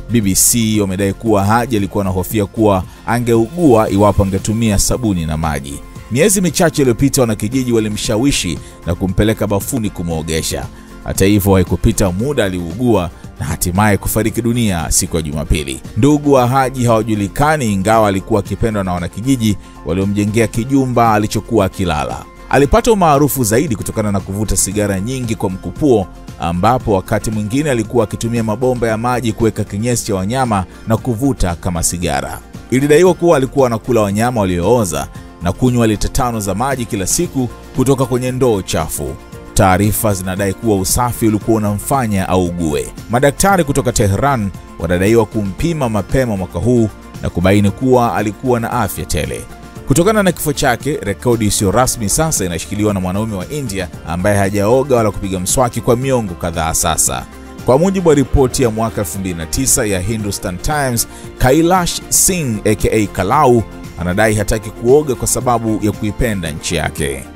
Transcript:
BBC wamedai kuwa Haji alikuwa anahofia kuwa angeugua iwapo angetumia sabuni na maji. Miezi michache iliyopita, wanakijiji walimshawishi na kumpeleka bafuni kumwogesha. Hata hivyo, haikupita muda aliugua na hatimaye kufariki dunia siku ya Jumapili. Ndugu wa Haji hawajulikani, ingawa alikuwa akipendwa na wanakijiji waliomjengea kijumba alichokuwa akilala. Alipata umaarufu zaidi kutokana na kuvuta sigara nyingi kwa mkupuo, ambapo wakati mwingine alikuwa akitumia mabomba ya maji kuweka kinyesi cha wanyama na kuvuta kama sigara. Ilidaiwa kuwa alikuwa anakula wanyama waliooza na kunywa lita tano za maji kila siku kutoka kwenye ndoo chafu. Taarifa zinadai kuwa usafi ulikuwa unamfanya augue. Madaktari kutoka Tehran wanadaiwa kumpima mapema mwaka huu na kubaini kuwa alikuwa na afya tele. Kutokana na kifo chake, rekodi isiyo rasmi sasa inashikiliwa na mwanaume wa India ambaye hajaoga wala kupiga mswaki kwa miongo kadhaa sasa. Kwa mujibu wa ripoti ya mwaka 2009 ya Hindustan Times, Kailash Singh aka Kalau anadai hataki kuoga kwa sababu ya kuipenda nchi yake.